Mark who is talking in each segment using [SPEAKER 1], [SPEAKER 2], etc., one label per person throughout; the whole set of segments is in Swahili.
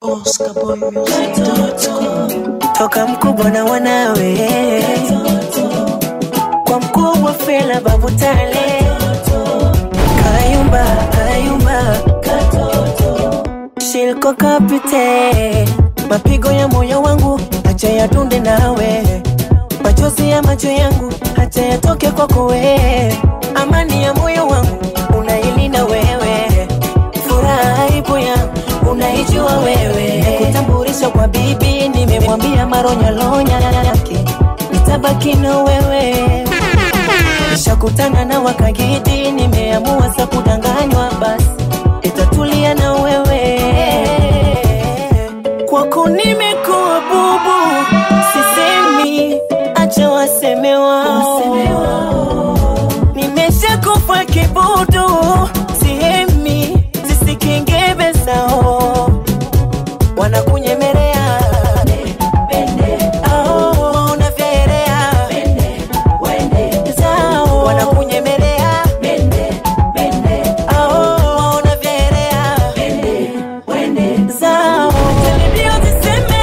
[SPEAKER 1] toka mkubwa na wanawe kwa mkubwa fela babu tale kayumba kayumba shilko kapite mapigo ya moyo wangu acha yadunde nawe machozi ya macho yangu acha yatoke kwako wewe amani ya moyo wangu unailinda wewe furaha ipo yangu unaijua wewe kutambulisha kwa bibi nimemwambia maronyalonya yake nitabaki na wewe nishakutana na wakagidi nimeamua sa kudanganywa basi itatulia na wewe kwako nimekuwa bubu sisemi acha waseme wao nimeshakufa kibudu sihemi zisikingebe sao wanakunyemelea Ao, unavyoelea. Zao, wanakunyemelea Ao, unavyoelea. Zao, telebio ziseme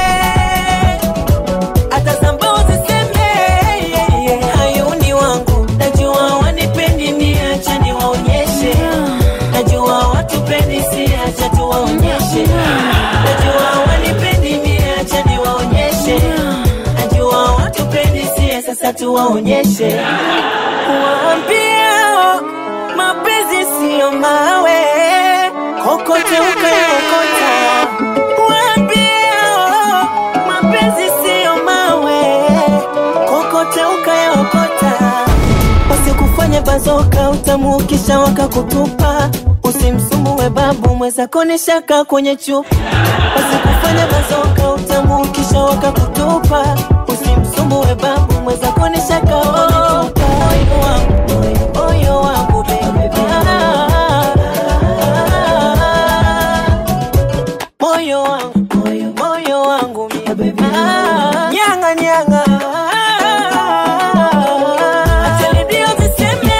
[SPEAKER 1] hata sambao ziseme hayuni wangu najua wanipendi niacha niwaonyeshe najua watupendi siacha tuwaonyeshe najua wanipendi niacha niwaonyeshe najua watupendi sie sasa tuwaonyeshe waambia mapenzi siyo mawe kokote ukaokota waambia mapenzi siyo mawe kokote ukayaokota wasikufanya bazoka utamuukisha wakakutupa usimsumue babu mwezako ni shaka kwenye chupa wasikufanya bazoka utamuukisha wakakutupa usimsumue babu mwezako ni shaka wakakutupa moyo wangu moyo wangu baby moyo wangu moyo wangu mie nyanga nyanga Acha redio ziseme,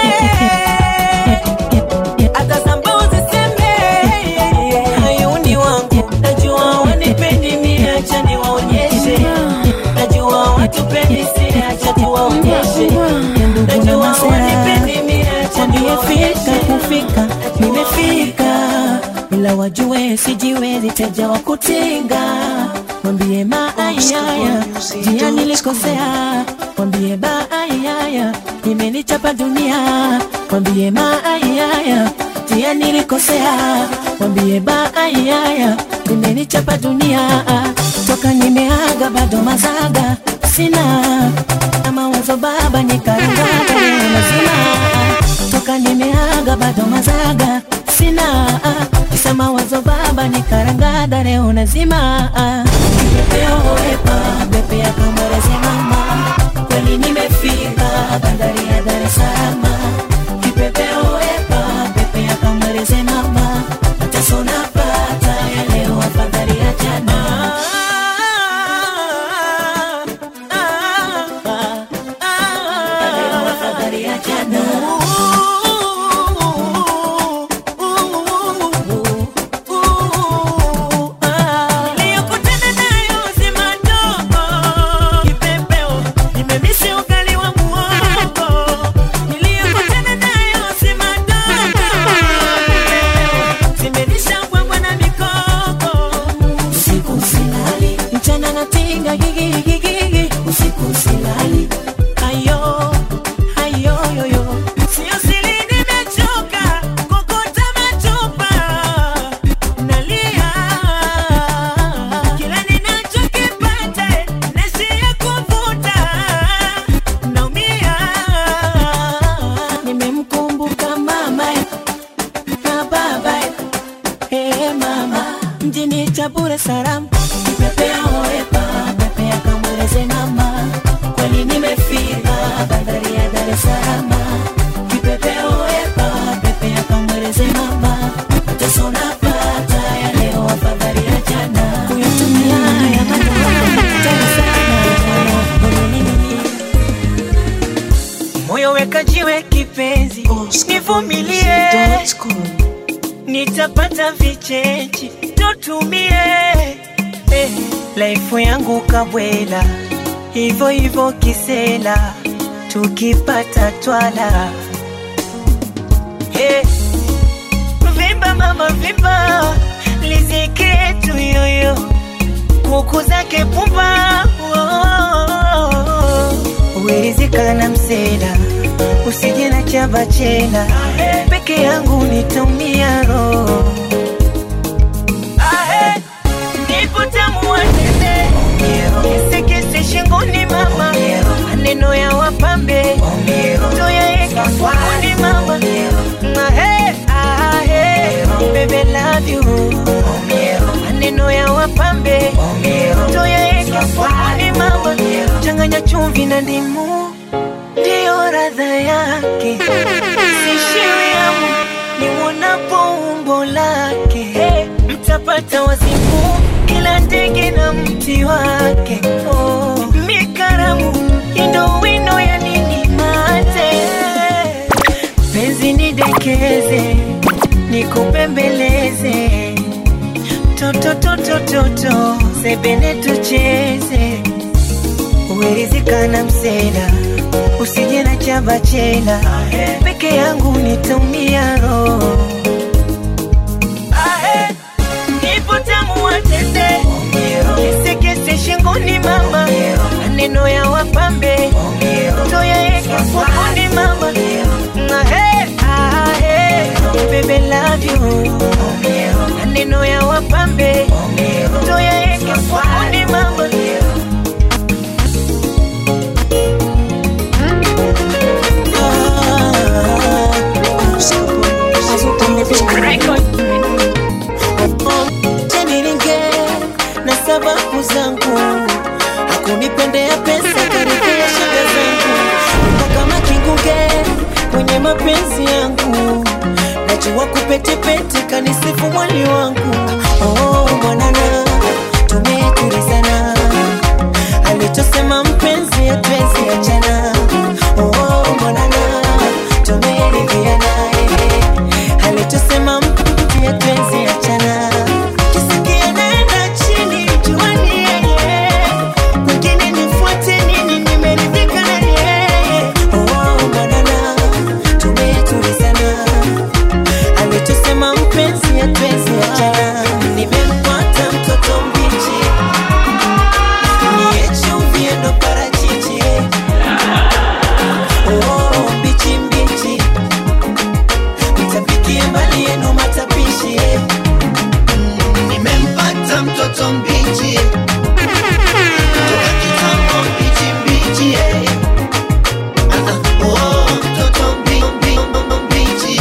[SPEAKER 1] hata sambao ziseme, hayuni wangu najua wanipendi mie, acha niwaonyeshe najua watupendi si acha tuwaonyeshe najua wanipendi mie, acha niwaonyeshe
[SPEAKER 2] kufika nimefika ila wajue sijiwezi teja wa kutinga mwambie maayaya jia nilikosea mwambie baayaya imenichapa dunia mwambie maayaya jia nilikosea mwambie baayaya imenichapa dunia toka nimeaga bado mazaga sina na mawazo baba nikarangaga mazima toka nimeaga bado mazaga sina kisema wazo baba nikarangada leo nazima kipepeo wepa bepe ya kambareze mama kweli nimefika bandari ya Dar es Salaam kipepeo wepa bepe ya kambareze mama mateso napata ya leo afadhali ya jana leo afadhali ya jana
[SPEAKER 1] Niliyokutana nayo si madogo, kipepeo, nimemisi ugali wa muhogo. Niliyokutana nayo si madogo, kipepeo, zimenisha mbwembwe na mikoko.
[SPEAKER 2] usiku silali mchana natinga gigigigigi usiku silali
[SPEAKER 1] Ayo, ayo, yo, yo. Sio siri nimechoka kokota machupa. Nalia. Kila ninachokipata, naishia kuvuta. Naumia.
[SPEAKER 2] nimemkumbuka mama na baba hey mama mjini Tabure Salaam kipepeo epa pepea kamweleze mama kweli nimefika bandari ya Dar es Salaam kipepeo epa pepea kamweleze mama mateso napata ya leo afadhali ya jana kuyatumia ya maneno tamu sana Nini?
[SPEAKER 1] moyo weka jiwe kipenzi nivumilie nitapata vichechi tutumie laifu yangu kabwela, hivyo hivyo kisela, tukipata twala hey. Vimba mama vimba, lizike tu yoyo, kuku zake pumba oh. Uwerizika na msela, usije na chabachela, peke yangu nitumia roho Ahe, nipo tamu watende kisekese shingoni mama, maneno ya wapambe toyaeke funguni mama Ahe, ahe, baby love you maneno ya wapambe toyaeke funguni mama changanya chumvi na ndimu ndiyo radha yake sishiwi hamu niwonapo umbo lake mtapata wazimu kila ndege na mti wake oh. mikaramu indo wino ya nini mate penzi nidekeze nikupembeleze totototototo sebene tucheze uwerizika na msela usije na chabachela peke yangu nitumia roho Ahe, nipo tamu watende kisekese shingoni mama maneno ya wapambe toyaeke funguni mama Ahe, ahe, baby love you maneno ya wapambe toyaeke funguni mama Niringe na sababu zangu, hakunipendea pesa, karibia shida zangu, Niko kama kinguge kwenye mapenzi yangu, najua kupetepete, kanisifu mwali wangu. Oh, mwanana tumetulizana, alichosema mpenzi hatuwezi achana. Oh, mwanana tumeridhiana, eh, alichosema mpenzi hatuwezi achana. Kisikia naenda chini, jua ni yeye. Mwingine nifuate nini, nimeridhika na yeye. Oh, mwanana tumetulizana, alichosema mpenzi hatuwezi achana. Nimempata mtoto mbichi, niye chumvi ndo parachichi. Oh, mbichi mbichi, mtapikie mbali yenu matapishi.
[SPEAKER 3] nimempata mtoto mbichi toka kitambo mbichi mbichi eh. Ah, ah, oh, mtoto mbi- mbi- mbichi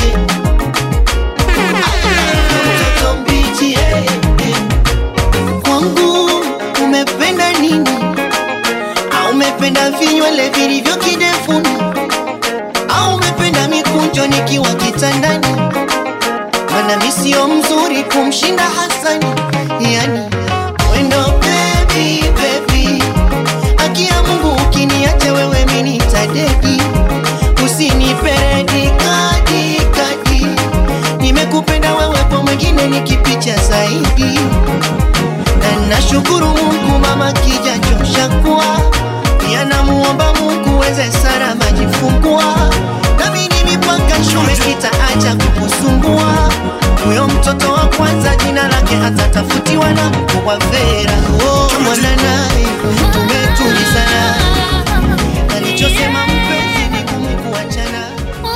[SPEAKER 3] I love you, mtoto mbichi eh, eh. kwangu umependa nini au umependa vinywele vilivyo kidefuni au umependa mikunjo nikiwa kitandani mana mi sio mzuri kumshinda Hasani, yani wendo baby baby, akia Mungu ukiniache wewe mimi nitadedi, usiniperedi kadi kadi, nimekupenda wewe kwa mwingine nikipicha zaidi, na nashukuru Mungu mama kijachosha kuwa pia namuomba Mungu weze sana majifungua nami ni mipaka shule sitaacha kukusumbua huyo mtoto wa kwanza jina lake atatafutiwa na mkubwa Vera oh, mwana naye tumetulizana alichosema mpenzi ni kumkuachana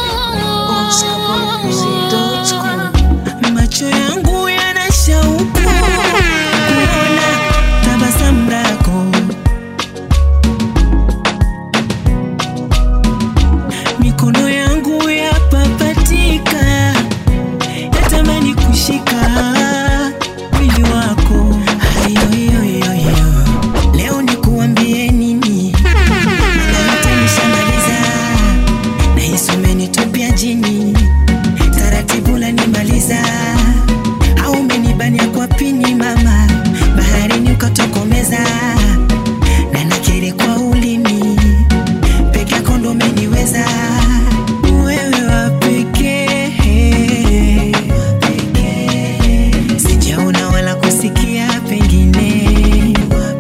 [SPEAKER 1] Macho yangu yana shauku kuona tabasamu lako, mikono yangu yapapatika, yatamani kushika mwili wako. Hayoyoyoyo, leo nikuambie nini? Maana yote nishamaliza, nahisi umenitupia jini taratibu lanimaliza au umenibania kwa pini mama baharini ukatokomeza na nakiri kwa ulimi peke yako ndo umeniweza wewe wa pekee sijaona wala kusikia pengine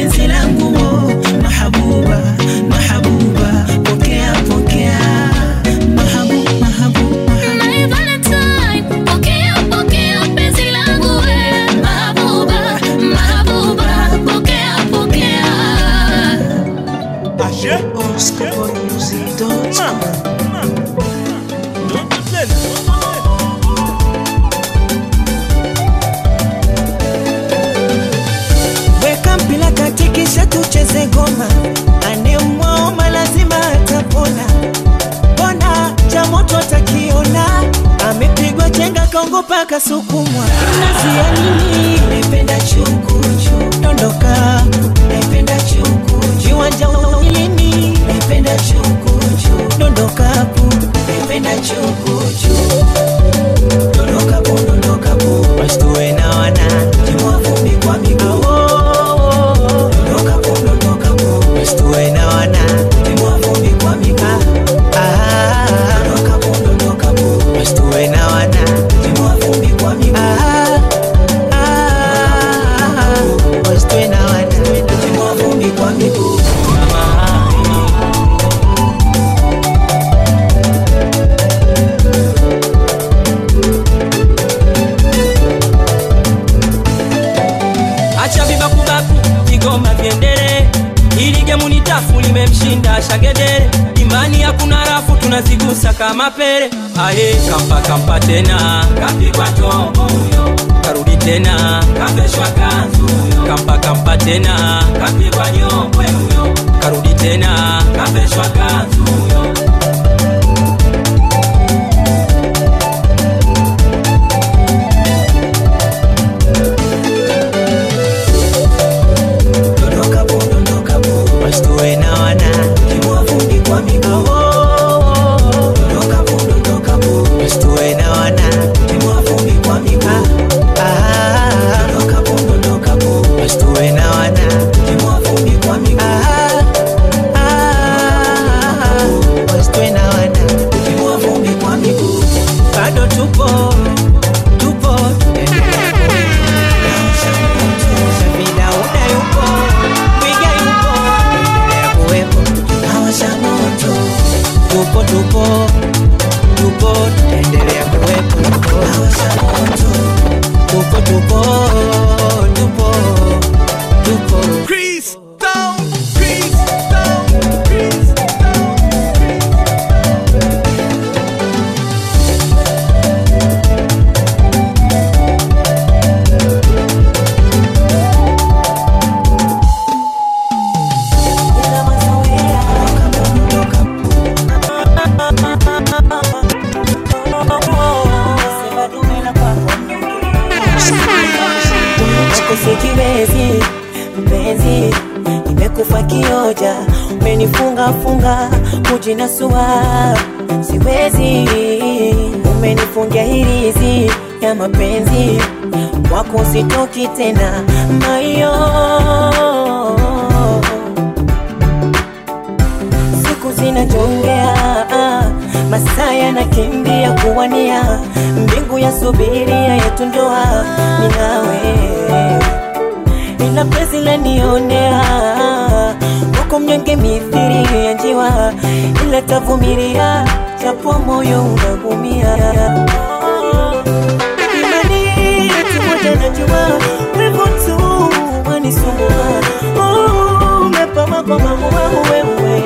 [SPEAKER 2] penzi langu oh, mahabuba mahabuba pokea pokea mahabu mahabu
[SPEAKER 4] My Valentine, pokea, pokea penzi langu we. Mahabuba, mahabuba, pokea, pokea.
[SPEAKER 2] weka mpila katikisha tucheze goma anemwaoma lazima atapona bona cha moto atakiona amepigwa chenga kaongopa kasukumwa nazia nini naipenda chukuchu dondoka naipenda chukuchu viwanja ulini naipenda chukuchu dondokapu naipenda chukuchu dondokapu dondokapu wasituwe na wana timwa vumbi kwa miguu dondokapu dondokapu wasituwe na wana timwa vumbi kwa miguu dondokapu dondokapu wasituwe na wana timwa vumbi kwa miguu wasituwe na wana timwa vumbi kwa miguu
[SPEAKER 5] acha vibakubaku vigoma vyendele ili gemu ni tafu limemshinda shagedere imani hakuna rafu tunazigusa kama pele aye kampa kampa tena kapigwa tombo huyo karudi tena kaveshwa kanzu huyo kampa kampa tena kapigwa nyongwe huyo karudi tena kaveshwa kanzu huyo
[SPEAKER 2] dondokapo dondokapo wasituwe na wana timwa vumbi kwa miguu dondokapo dondokapo wasituwe na wana timwa vumbi kwa miguu dondokapo dondokapo wasituwe na wana timwa vumbi kwa miguu wasituwe na wana timwa vumbi kwa miguu bado tupo tupo Vida yupo, Twiga yupo, endelea kuwepo, hawasha moto. Tupo tupo tupo, endelea kuwepo, hawasha moto. Tupo tupo tupo tupo. Ila mazoea, Sema dume la kwako Wako sikiwezi mpenzi, nimekufa kioja, umenifunga funga kujinasua, siwezi, umenifungia hirizi ya mapenzi, wako sitoki tena mayo siku zinajongea, masaa yanakimbia kuwania, mbingu ya subiria yetu ndoa, ni nawe ila penzi lanionea wako mnyonge mithiri ya njiwa, ila tavumilia japo moyo unagumia. Imani yetu moja najua, wivu tu wanisumbua. Oh, umepama kwa maua wewe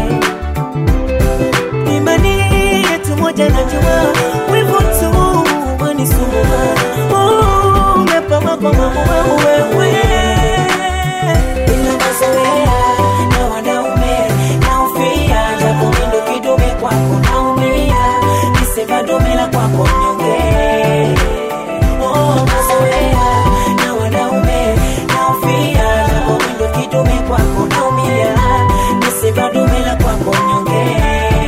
[SPEAKER 2] imani yetu moja najua wivu tu wanisumbua Oh, umepama kwa maua wewe ila mazoea na wanaume naufia japo mindo kidume kwako naumia nisema dume la kwako mnyonge Oh, mazoea na wanaume naufia japo mindo kidume kwako naumia nisema dume la kwako mnyonge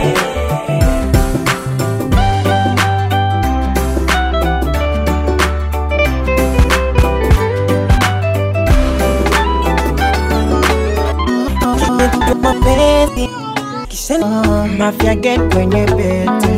[SPEAKER 2] mapenzi kisha mafia get kwenye bete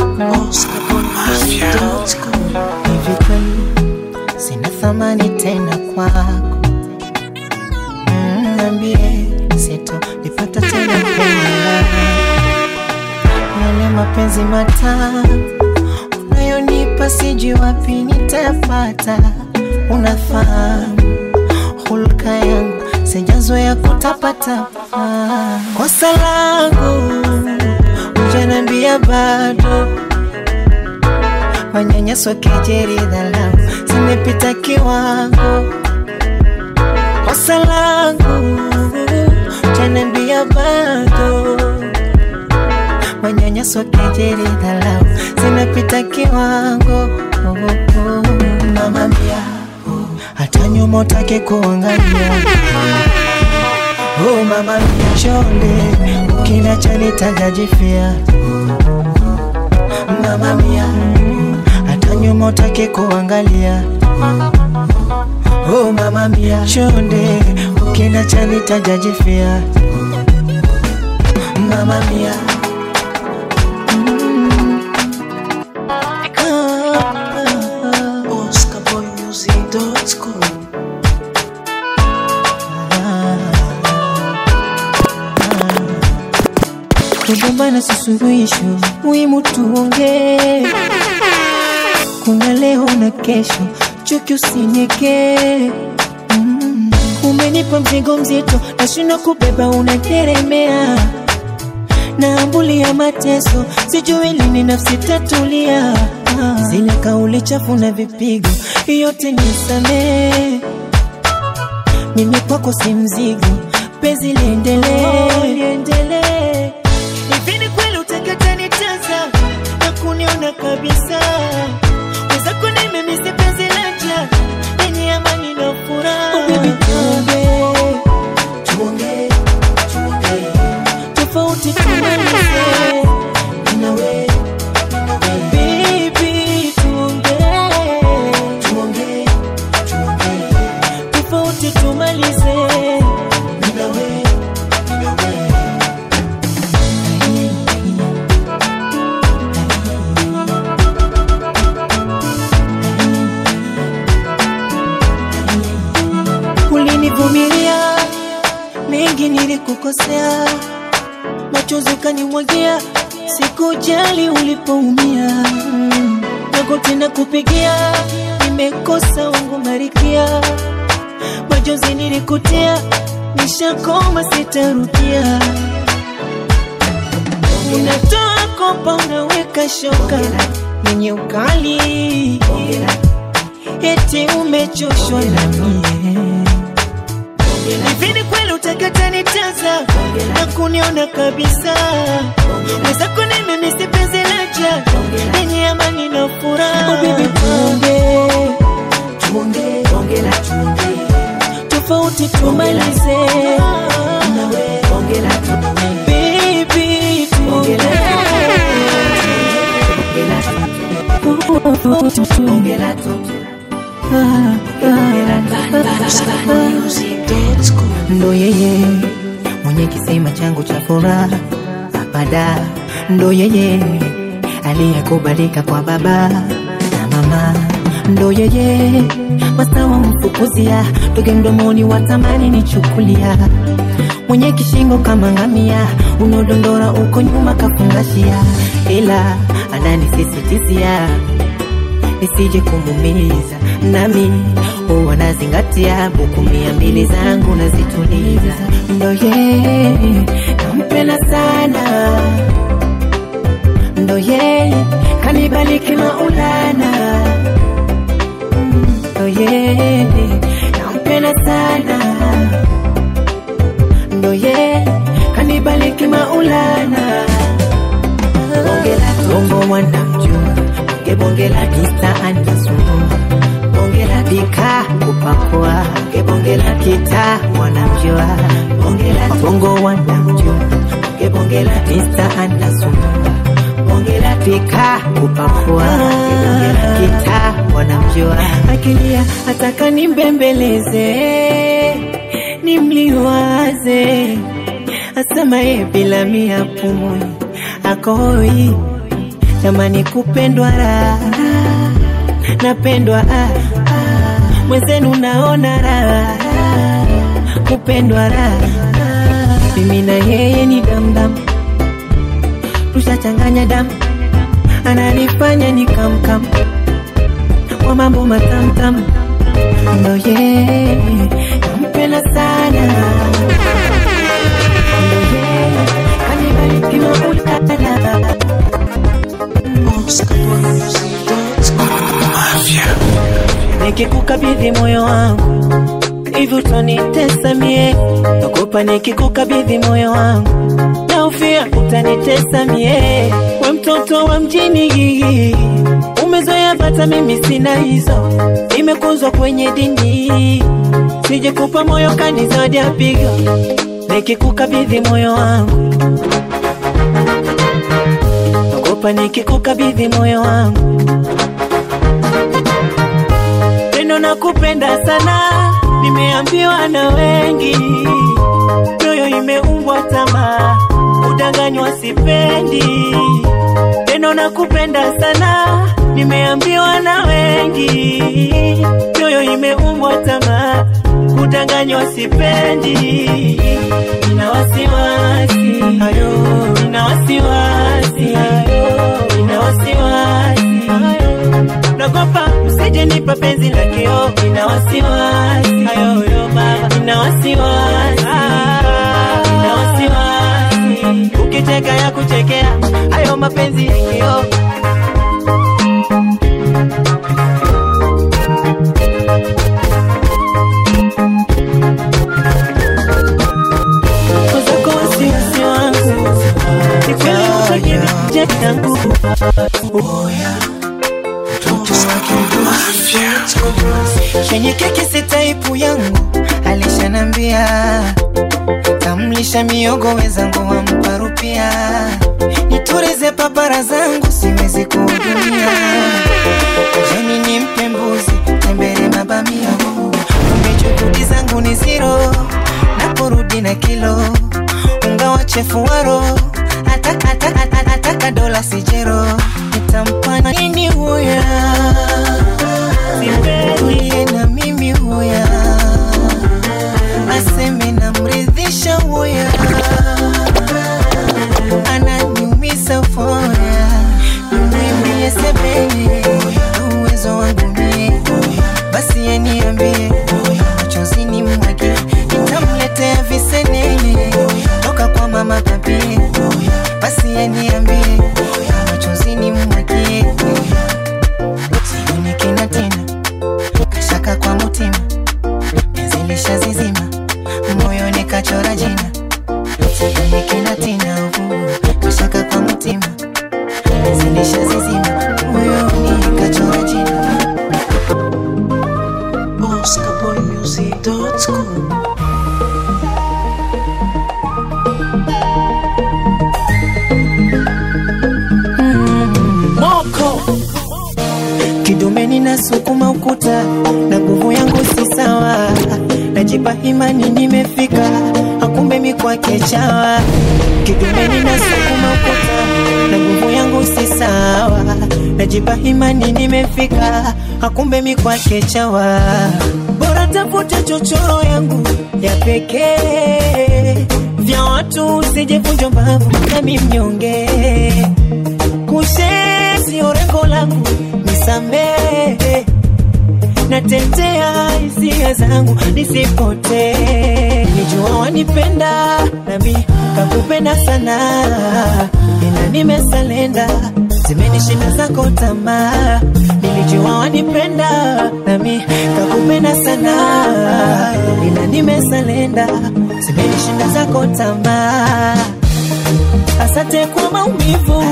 [SPEAKER 2] hivi kweli sina thamani tena kwako Mm.
[SPEAKER 1] nambie sito nipata tena kuona yale mapenzi matamu unayonipa sijui wapi nitayapata unafahamu hulka yangu sijazoea kutapatapa kosa langu ujanambia bado manyanyaso kejeri dhalau zimepita kiwango kosa langu ujanambia bado manyanyaso kejeri dhalau zinapita kiwango oh, oh. mama mia hata nyuma utake kuangalia oh, mama mia chonde ukinacha nitajajifia mama mia hata nyuma utake kuangalia oh, mama mia chonde ukinacha nitajajifia mama mia kugombana si suluhisho, muhimu tuongee. Kuna leo na kesho, chuki usinyekee. Mm. Umenipa mzigo mzito, nashindwa kubeba, unateremea naambulia mateso, sijui lini nafsi tatulia. Ah. Zile kauli chafu na vipigo, yote nisamee. Mimi kwako si mzigo, penzi liendelee, liendelee. Hivi ni kweli utakatanitaza na kuniona kabisa? Wenzako nimemisi penzi laja lenye amani na furaha. Oh, baby, tuongee, tuongee, tuongee. Tofauti tumalize. Nawe, nawe. Baby, tuongee, tuongee, tuongee. Tofauti tumalize. Nawe, nawe. ulinivumilia mengi nilikukosea, machozi ukanimwagia, sikujali ulipoumia. Mm, Magoti na kupigia, nimekosa wangu marikia, machozi nilikutia, nishakoma sitarudia. Unatoa kopa, unaweka shoka yenye ukali, eti umechoshwa na mie Hivi ni kweli utakatanitaza na kuniona kabisa? Mwenzako nimemisi penzi laja lenye amani na furaha. Oh, baby, tuongee, tuongee, ongea na tuongee, tofauti tumalize. Nawe ongea na tuongee, baby, tuongee, ongea na tuongee. ndo yeye mwenye kisima changu cha furaha apada ndo yeye aliyekubalika kwa baba na mama ndo yeye masawa mfukuzia toge mdomoni watamani nichukulia mwenye kishingo kama ngamia unaodondora uko nyuma kafungashia ila ananisisitizia nisije kumumiza nami huwa nazingatia buku mia mbili zangu nazituliza ndo yeye nampenda sana ndo yeye kanibaliki maulana ndo yeye nampenda sana ndo yeye kanibaliki maulana bonge la tongo wanamjua bonge bonge la kista anasumbua bonge la dika kupakua bonge bonge la kita wanamjua bonge la bongo wanamjua bonge bonge la kista anasumbua bonge la dika kupakua bonge bonge la kita wanamjua akilia ataka nimbembeleze nimliwaze asema ye bila mia pumui akoi tamani kupendwa raha napendwa ah, ah, mwenzenu naona raha kupendwa raha mimi na yeye ni damdam tushachanganya damu ananifanya ni kamkam kwa mambo matamtam ndo yeye nampenda sana ndo yeye kanibariki maulana nikikukabidhi moyo wangu hivi utanitesa mie nakupa nikikukabidhi moyo wangu naufia utanitesa mie we mtoto wa mjini umezoea bata mimi sina hizo imekuzwa kwenye dini sije kupa moyo kanizadi apiga nikikukabidhi moyo wangu nakupa nikikukabidhi moyo wangu neno nakupenda sana nimeambiwa na wengi mioyo imeumbwa tamaa udanganywa sipendi neno nakupenda sana nimeambiwa na wengi mioyo imeumbwa tamaa kudanganywa sipendi nina wasiwasi hayo nina wasiwasi hayo nina wasiwasi hayo nagopa usije nipa penzi la kio nina wasiwasi hayo yo mama nina wasiwasi nina wasiwasi ukicheka ya kuchekea hayo mapenzi ya kio Wazako wasiwasi wangu ni kweli ukoje nje yangu
[SPEAKER 3] Kwenye keki si taipu yangu alishanambia tamlisha miogo wezangu wampa rupia niturize papara zangu siwezi kuhudumia jani nimpe mbuzi tembere mabamia kumbe juhudi zangu ni ziro naporudi na kilo unga wa chefuaro ataka, ataka, ataka, ataka dola sijero nitampa nini huya tulie na mimi huya aseme namridhisha huya ananiumisa foya nimwimbie sebene uwezo wangu mie basi yeniambie machozini mwake nitamletea visenene toka kwa mama papie basi yeniambie machozini mwake sioni kina tena kashaka kwa mutima penzilisha zizima moyoni kachora jina sioni kina tena uvu kashaka kwa mutima penzilisha zizima moyoni kachora jina
[SPEAKER 1] moko kidumeni nasukuma ukuta na nguvu yangu si sawa najipa imani nimefika akumbe mikwake chawa kidumeni nasukuma ukuta na nguvu yangu si sawa najipa imani nimefika akumbe mikwake chawa bora tafute chochoro yangu ya pekee vya watu usijevunjwa mbavu nami mnyonge kushe sio rengo langu nisamehe natetea hisia zangu nisipotee nijua wanipenda nami kakupenda sana ila nimesalenda zimenishinda zako tamaa nilijua wanipenda nami kakupenda sana ila nimesalenda zimenishinda zako tamaa asante kwa maumivu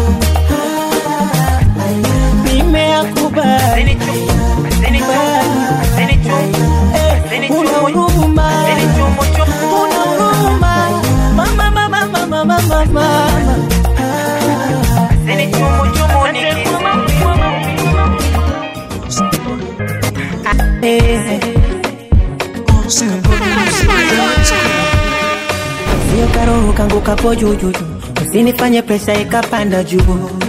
[SPEAKER 1] nimeyakubali Eh, una huruma una huruma mama mama mama mama mama Eh. Sio karoho kangu kapo juu juu juu, usinifanye presha ikapanda juu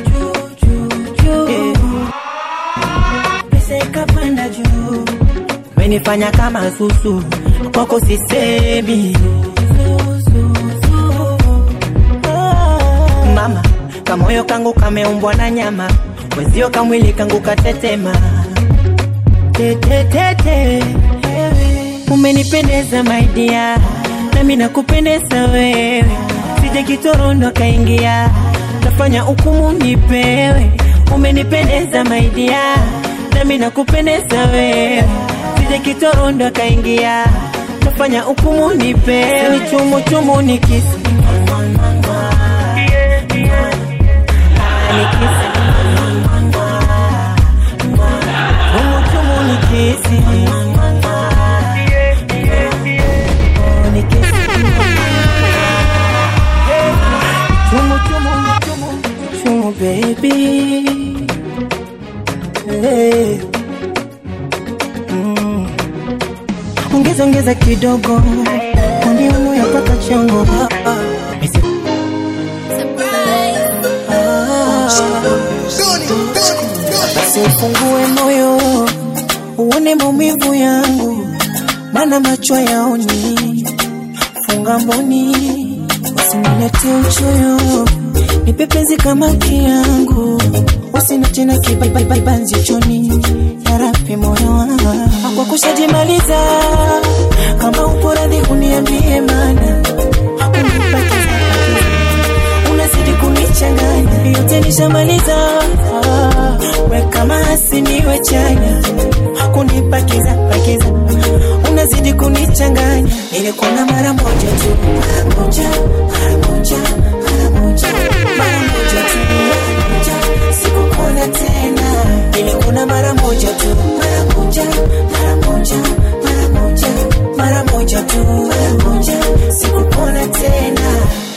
[SPEAKER 1] Eh. Presha ikapanda juu, umenifanya kama susu, kwako sisemi mama kamoyo kangu kameumbwa na nyama wezio kamwili kangu katetema tetetete umenipendeza maidia nami nakupendeza wewe sije kitorondo kaingia tafanya hukumu nipewe umenipendeza maidia nami nakupendeza wewe sije kitorondo kaingia tafanya hukumu nipewe ni chumu chumu nikisi nikisi chumu chumu nikisi Oh, nikisi chumu chumu chumu chumu baby hey. mm. ongeza ongeza kidogo kaniuno ya paka chongo Ah, ah. Misi- basi ufungue moyo uone maumivu yangu mana macho yaoni funga mboni usinilete uchoyo nipe penzi kama kiangu usina tena kibanzi choni yarapi moyo wangu kwa kushajimaliza kama upo radhi uniambie mana unipakiza unazidi kunichanganya yote nishamaliza ah, we kama asiniwe chanya kunipakiza pakiza unazidi kunichanganya nilikuona mara moja tu mara moja mara moja mara moja mara moja tu mara moja sikukuona tena nilikuona mara moja tu mara moja mara moja mara moja mara moja tu mara moja sikukuona tena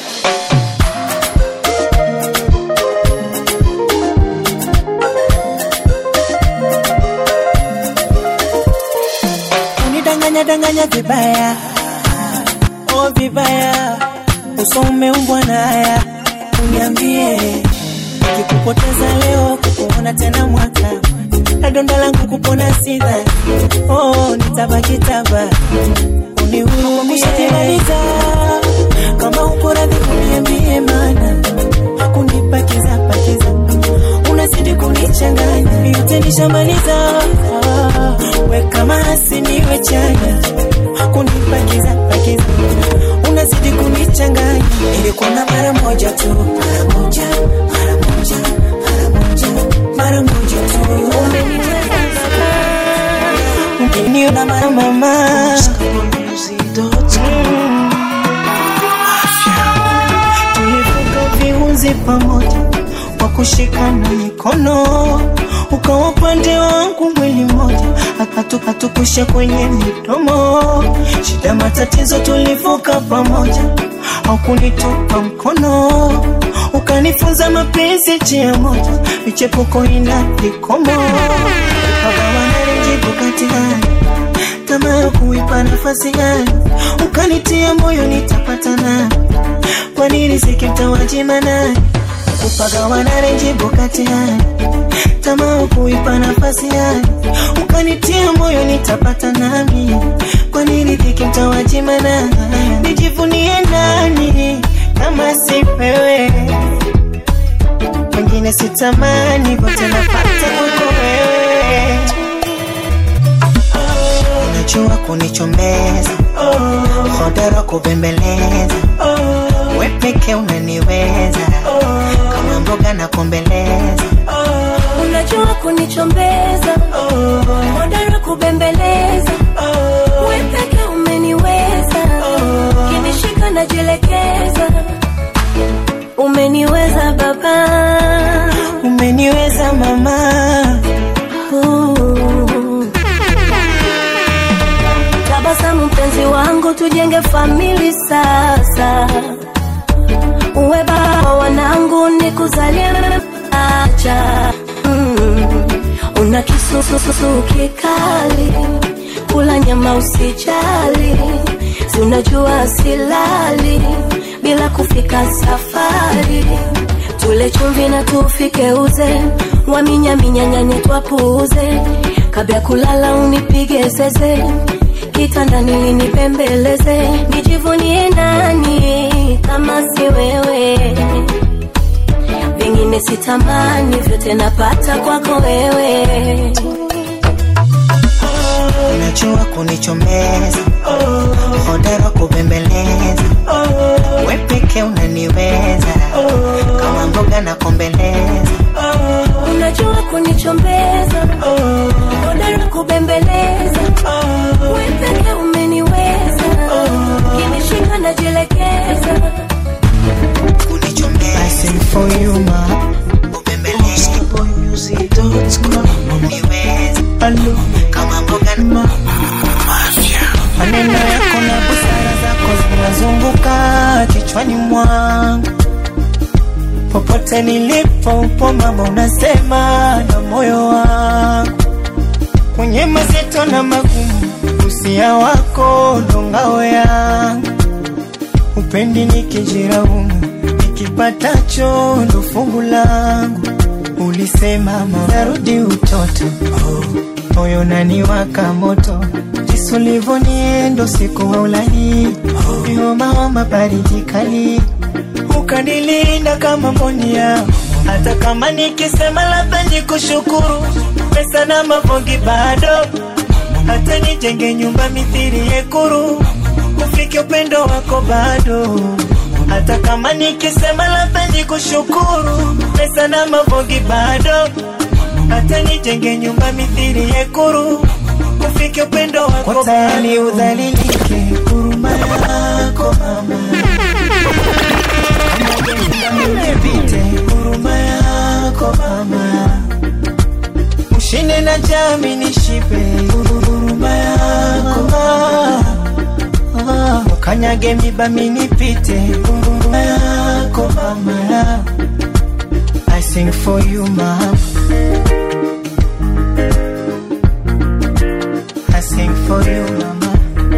[SPEAKER 1] unidanganya danganya vibaya oh vibaya uso umeumbwa na haya uniambie kikupoteza leo kukuona tena mwaka na donda langu kupona sida oh nitabaki taba unihurumieimaliza kama upo radhi kuniambie mana kunipakiza pakiza unazidi kunichanganya yote nishamaliza ah, we kama asiniwe chanya kunipakiza pakiza unazidi kunichanganya ilikuona mara moja tu mara moja mara moja mara moja mara moja tu umeniona mara mama tulivuka viunzi pamoja kwa kushikana mikono ukawa upande wangu mwili mmoja Hatu- hatukusha kwenye midomo shida matatizo tulivuka pamoja aukunitupa mkono ukanifunza mapenzi njia moja michepuko ina vikomo ukagawanarijibu katikani tamaa ya kuipa nafasi gani ukanitia moyo nitapatana kwa nini sikimtawajima nani kupagawana renjibu kati yani tamaa ya kuipa nafasi gani ukanitia moyo nitapata nami kwa nini sikimtawajima nani nijivunie nani kama si wewe wengine sitamani vote napata kwako wewe unajua kunichomeza hodara kubembeleza we peke unaniweza kama mboga na kombeleza
[SPEAKER 4] unajua kunichombeza hodara kubembeleza we peke umeniweza kinishika najielekeza umeniweza baba
[SPEAKER 1] umeniweza mama
[SPEAKER 4] Ooh. tabasamu mpenzi wangu tujenge famili sasa uwe baba wa wanangu nikuzalie acha mm. una kisususu kikali kula nyama usijali si unajua silali bila kufika safari tule chumvi na tufike uze waminyaminyanyanye twapuuze kabla kulala unipige zeze kitandani linipembeleze nijivunie nani kama si wewe vingine sitamani vyote napata kwako wewe
[SPEAKER 2] unajua kunichomeza hodara kubembeleza we peke unaniweza kama mboga na kombeleza
[SPEAKER 4] unajua kunichombeza hodara kubembeleza wepeke umeniweza kinishinda najielekeza
[SPEAKER 2] I sing for you ma ubembeleza niweza kama mboga na maneno yako na busara zako zinazunguka kichwani mwangu popote nilipo upo mama unasema na moyo wangu kwenye mazito na magumu usia wako ndo ngao yangu upendi nikijiraumu nikipatacho ndo fungu langu ulisema mama narudi utoto moyo naniwaka moto jisulivoniendo siku haulali ihomaoma baridi kali ukanilinda kama mboni yao hata kama nikisema labda nikushukuru pesa na mavongi bado hata nijenge nyumba mithiri yekuru ufike upendo wako bado hata kama nikisema labda nikushukuru pesa na mavongi bado hata nijenge nyumba mithiri yekuru ufike upendo wako tayari udhalilike huruma yako mama nipite huruma yako mama ushinde na jami nishipe huruma yako mama ukanyage miba minipite huruma yako mama I sing for you mama I sing for you mama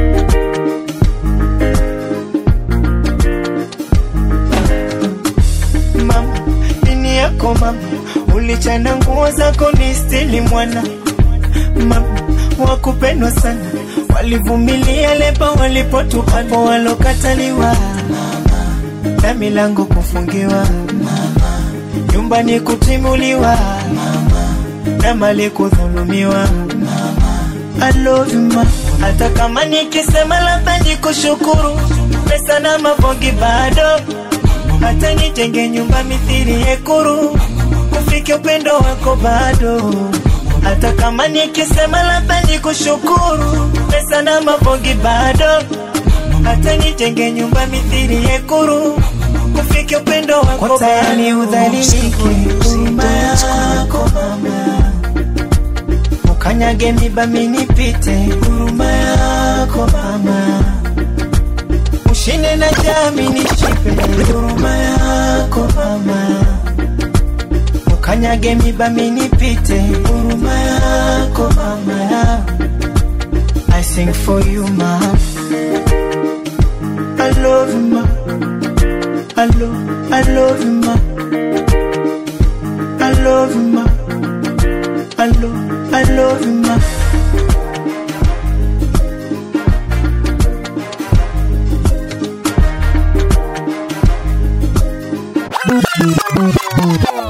[SPEAKER 2] mama dini yako mama ulichana nguo zako ni stili mwana mama wakupendwa sana walivumilia leba walipotupapo walokataliwa na milango kufungiwa nyumbani kutimuliwa na mali kudhulumiwa I love you ma hata kama nikisema labda nikushukuru pesa na mavongi bado hata nijenge nyumba mithiri yekuru ufike upendo wako bado hata kama nikisema labda nikushukuru pesa na mavongi bado hata nijenge nyumba mithiri yekuru ufike upendo wako tayari udhalilike huruma yako mama ukanyage miba minipite huruma yako mama ushinde na jami nishipe huruma yako mama ukanyage miba minipite huruma yako mama I sing for you ma I love you ma I love, I love you ma I love you ma I love, I love you ma
[SPEAKER 6] Thank you.